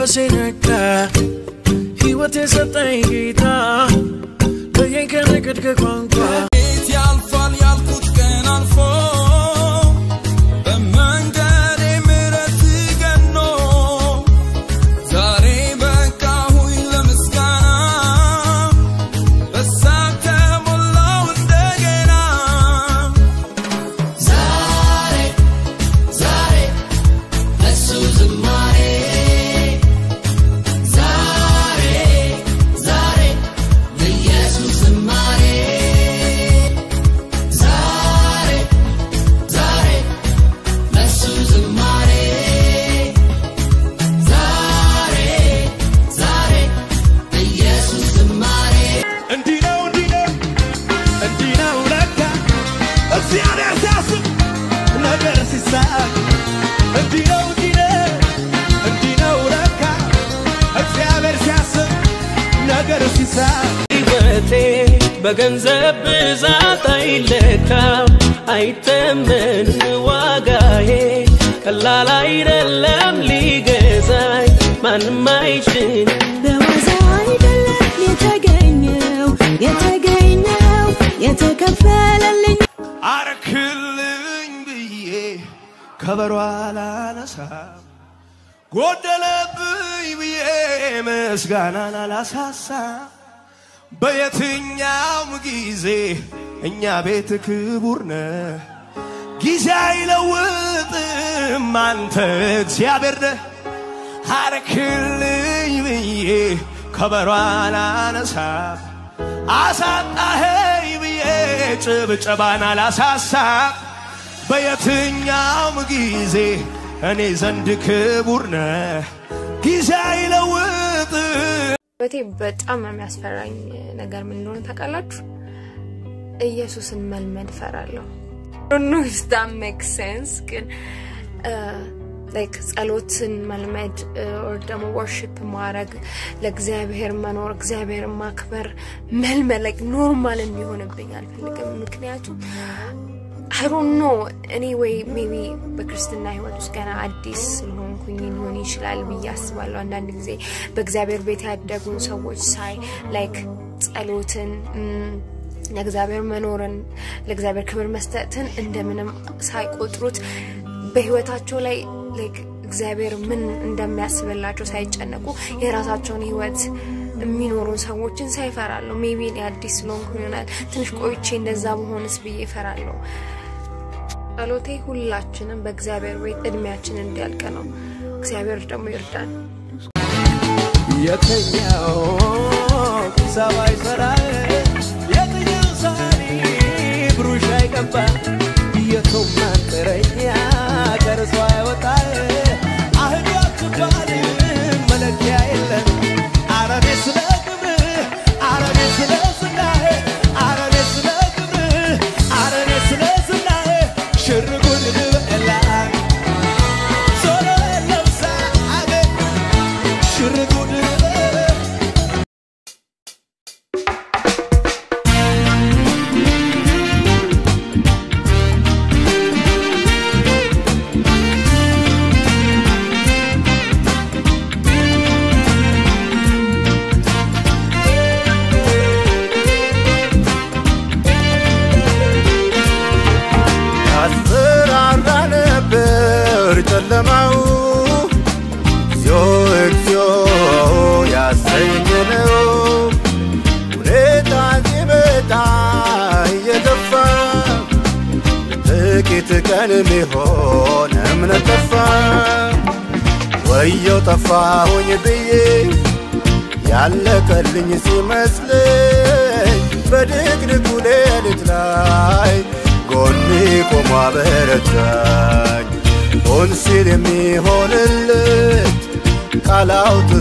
መንፈሴ ነካ ሕይወት የሰጠኝ ጌታ ለየኝ ከነገድ ከቋንቋ ቤት ያልፋል ያልኩት ቀን አልፎ በመንገዴ ምሕረት ገኖ ዛሬ በቃሁኝ ለምስጋና በሳቅ ተሞላው እንደገና ዛሬ ዛሬ ለሱ ዝማሬ ዛሬ ዛሬ ለኢየሱስ ዝማሬ ዛሬ ዛሬ ለሱ ዝማሬ ዛሬ ዛሬ ለኢየሱስ ዝማሬ እንዲህ ነው እንዲህ ነው እንዲህ ነው ለካ እግዚአብሔር ሲያስብ ነገር ሲሳቅ እንዲህ ነው እንዲህ ነው እንዲህ ነው ለካ እግዚአብሔር ሲያስብ ነገር ሲሳቅ ሕይወቴ በገንዘብ ብዛት አይለካም፣ አይተመንም ዋጋዬ ቀላል አይደለም ሊገዛኝ ማንም አይችልም። በዋዛ አይደለም የተገኘው የተገኘው የተከፈለልኝ አረክልኝ ብዬ ከበሮ አላነሳም ጎደለብኝ ብዬ ምስጋናን አላሳሳም በየትኛውም ጊዜ እኛ ቤት ክቡር ነህ ጊዜ አይለውጥም አንተ እግዚአብሔር ነህ አረክልኝ ብዬ ከበሮ አላነሳም አሳጣኸኝ ብዬ ጭብጨባን አላሳሳም በየትኛውም ጊዜ እኔ ዘንድ ክቡር ነህ ጊዜ አይለውጥም በቴ በጣም የሚያስፈራኝ ነገር ምን እንደሆነ ታውቃላችሁ? ኢየሱስን መልመድ ፈራለሁ። ኖ ኢፍ ዳት ሜክ ሴንስ ግን ላይክ ጸሎትን መልመድ ኦር ደግሞ ወርሽፕ ማድረግ ለእግዚአብሔር መኖር እግዚአብሔር ማክበር መልመድ ላይክ ኖርማል እንዲሆንብኝ አልፈልግም። ምክንያቱም አይ ዶንት ኖ እኔ ወይ ሜቢ በክርስትና ህይወት ውስጥ ገና አዲስ ስለሆንኩኝ ሊሆን ይችላል ብዬ አስባለሁ። አንዳንድ ጊዜ በእግዚአብሔር ቤት ያደጉን ሰዎች ሳይ ላይክ ጸሎትን ም፣ ለእግዚአብሔር መኖርን ለእግዚአብሔር ክብር መስጠትን እንደምንም ሳይቆጥሩት በህይወታቸው ላይ ላይክ እግዚአብሔር ምን እንደሚያስብላቸው ሳይጨነቁ የራሳቸውን ህይወት የሚኖሩን ሰዎችን ሳይፈራለሁ። ሜቢ እኔ አዲስ ስለሆንኩ ይሆናል ትንሽ ቆይቼ እንደዛ መሆንስ ብዬ እፈራለሁ። ጸሎቴ ሁላችንም በእግዚአብሔር ቤት እድሜያችን እንዲያልቅ ነው። እግዚአብሔር ደግሞ ይርዳን። የትኛው ሰው አይሰራል የትኛው ሰሪ ብሩሽ አይቀባ የቱም መንጥረኛ ከርሷ አይወጣል አህዱ አትባል መለኪያ የለም አረኔ ስለ ክብር አረኔ ስለ ዝናህ አረኔ ስለ ክብር አረኔ ስለ ዝናህ ሽርጉድ ልበላ ዞሮ ለብሳ አገር ሽርጉድ ልበላ ያስፈራራ ነበር ጨለማው እግዚኦ እግዚኦ ያሰኘ ነው ሁኔታ ሲመጣ እየገፋ ጥቂት ቀን ሚሆን እምነት ጠፋ ወየው ጠፋሁኝ ብዬ ያለቀልኝ ሲመስለኝ በድቅድቁ ሌሊት ላይ ጎኔ ቆሞ አበረታኝ ሆን ሲል የሚሆንለት ቃል አውጥቶ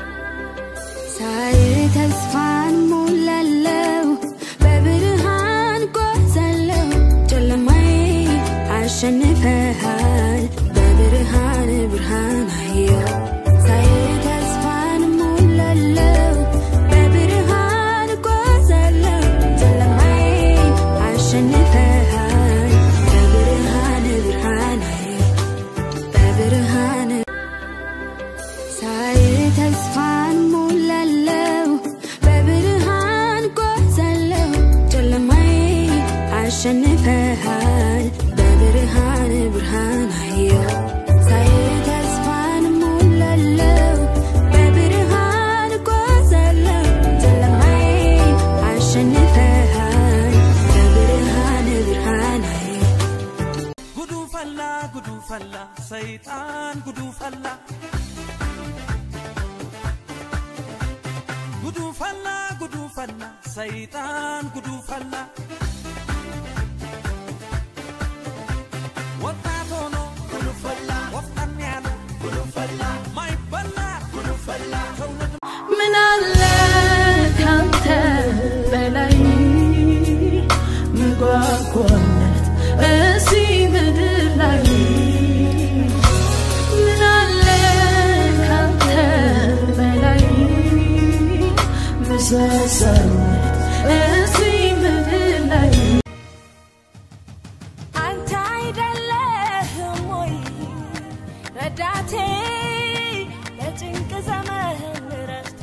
ሳይ ተስፋን ሞላለው በብርሃን ጓዛለው ጨለማዬ አሸንፈሃል በብርሃን ብርሃን አየው ሳይ ተስፋን ሞላለው በብርሃን ጓዛለው ጨለማዬ አሸንፈሃል በብርሃን ብርሃን አየው በብርሃን ሳይ ሰይጣን ጉዱ ፈላ ጉዱ ፈላ ጉዱ ፈላ ሰይጣን ጉዱ ፈላ ወጣት ሆኖ ጉዱ ፈላ ወፍጠን ያለ ጉዱ ፈላ ማይበላ ጉዱ ፈላ ትውልድ ምን አለ ካንተ በላይ ምጓጓነት እዚህ ምድር ላይ ምን አለ ካንተ በላይ ምሰሰነት እዚህ ምድር ላይ አንተ አይደለህም ወይ ረዳቴ ለጭንቅ ዘመን ረፍቴ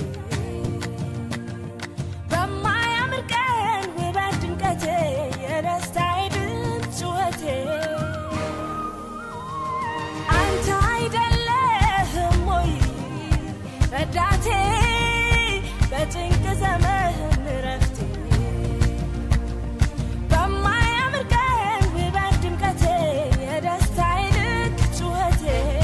በማያምር ቀን ውበት ድምቀቴ የደስታዬ ድምፅ ጩኸቴ አንተ አይደለህም ወይ ረዳቴ በጭንቅ ዘመን ረፍቴ በማያምር ቀን ውበት ድምቀቴ የደስታዬ ልክ ጩኸቴ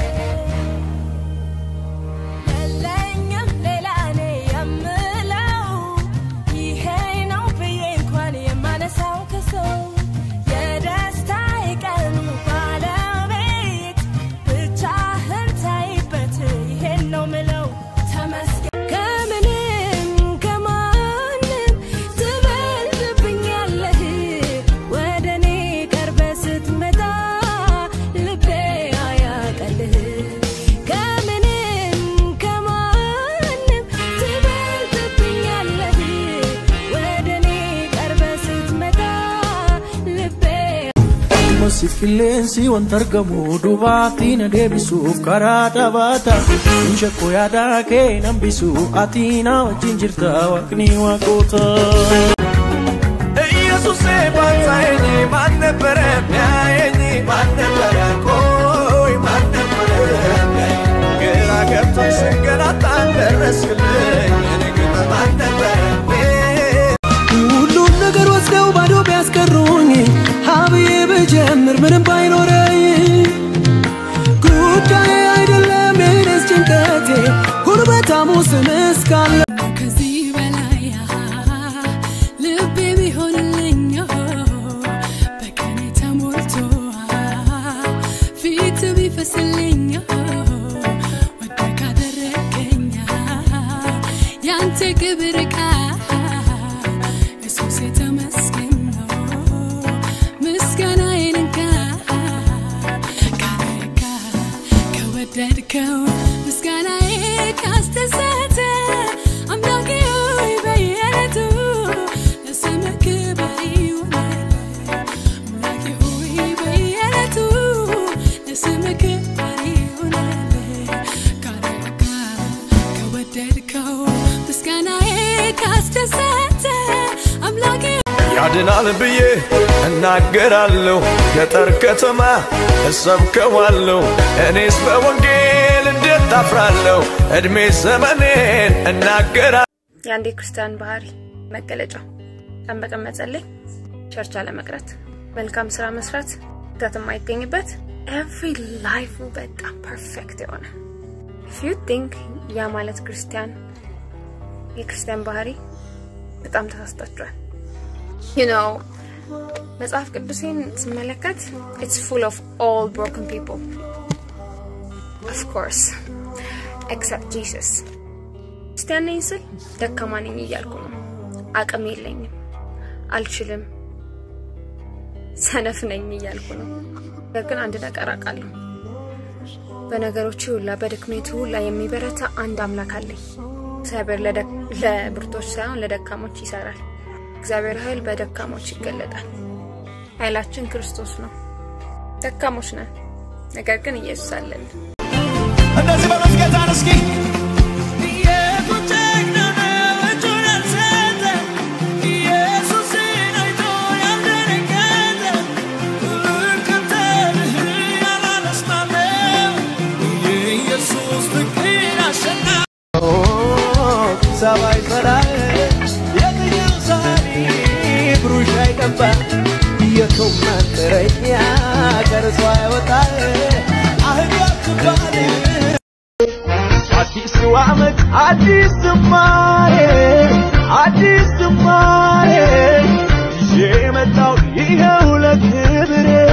የለኝም ሌላ እኔ የምለው ይሄ ነው ብዬ እንኳን የማነሳው ከሰው የደስታዬ ቀኑ ባለቤት ብቻህን ታይበት ይሄን ነው ምለው ተመስገን ከምንም ከማንም ትበልጥብኛለህ ወደ እኔ ቀርበ ስትመጣ ልቤ አያቀልህ ከምንም ከማንም ትበልጥብኛለህ ወደ እኔ ቀርበ ስትመጣ ልቤ Masi qilleensi wanta argamu dubaatti na deebisuuf karaa dhabaata Insha koo yaadaa kee nambisu ati na wajjin jirta waaqni waaqota. ኢየሱሴ ባንሳዬኝ ማን ነበረ ሚያየኝ ማን ነበረ ቆይ ማን ነበረ ሚያየኝ ግራ ገብቶኝ ስንገላታ ደረስክልኝ እኔ ግን ማን ነበረ ሁሉን ነገር ወስደው ባዶ ቢያስቀሩኝ ሀብዬ ብጀምር ምንም ባይኖረኝ ጉዳይ አይደለም የኔስ ጭንቀቴ ጉርበታሙ ስም እስካለ ከዚህ በላይ ልቤ ቢሆንልኝ በቀኔ ተሞልቶ ፊት ቢፈስልኝ ወደ ካደረገኝ ያንተ ክብር ቃ ኢየሱስ የተመስገን ነው ምስጋናዬን እንካ ካረካ ከወደድከው ምስጋናዬ ካስደሰተ አምላኬ ሆይ በየዕለቱ ለስምህ ክብር ይሆናል። አምላኬ ሆይ በየዕለቱ ለስምህ ክብር ይሆናል። ካረካ ከወደድከው ምስጋናዬ ካስደሰተ አምላኬ ያድናል ብዬ እናገራለሁ ገጠር ከተማ እሰብከዋለሁ እኔስ በወንጌል እንዴት ታፍራለሁ እድሜ ዘመኔን እናገራለሁ የአንድ ክርስቲያን ባህሪ መገለጫ ቀን በቀን መጸለይ፣ ቸርች አለመቅረት፣ መልካም ስራ መስራት፣ ስህተት የማይገኝበት ኤቭሪ ላይፉ በጣም ፐርፌክት የሆነ ኢፍ ዩ ቲንክ ያ ማለት ክርስቲያን የክርስቲያን ባህሪ በጣም ተሳስታችኋል። you know መጽሐፍ ቅዱሴን ስመለከት it's full of all broken people of course except Jesus ክርስቲያን ነኝ ስል ደካማ ነኝ እያልኩ ነው። አቅም የለኝም፣ አልችልም፣ ሰነፍ ነኝ እያልኩ ነው። ነገር ግን አንድ ነገር አውቃለሁ። በነገሮች ሁላ በድክመቱ ሁላ የሚበረታ አንድ አምላክ አለኝ። እግዚአብሔር ለደክ- ለብርቶች ሳይሆን ለደካሞች ይሰራል። እግዚአብሔር ኃይል በደካሞች ይገለጣል። ኃይላችን ክርስቶስ ነው። ደካሞች ነን፣ ነገር ግን ኢየሱስ አለን። እንደዚህ በሉት ጌታን እስኪ ሰማይ ሰራይ የትኛው ሳኒ ብሩሽ አይቀባ የቶም መንጥረኛ ከርሷ ያወጣ አህያ ክባል አዲስ ዓመት አዲስ ዝማሬ አዲስ ዝማሬ ይዤ የመጣው ይኸው ለክብሬ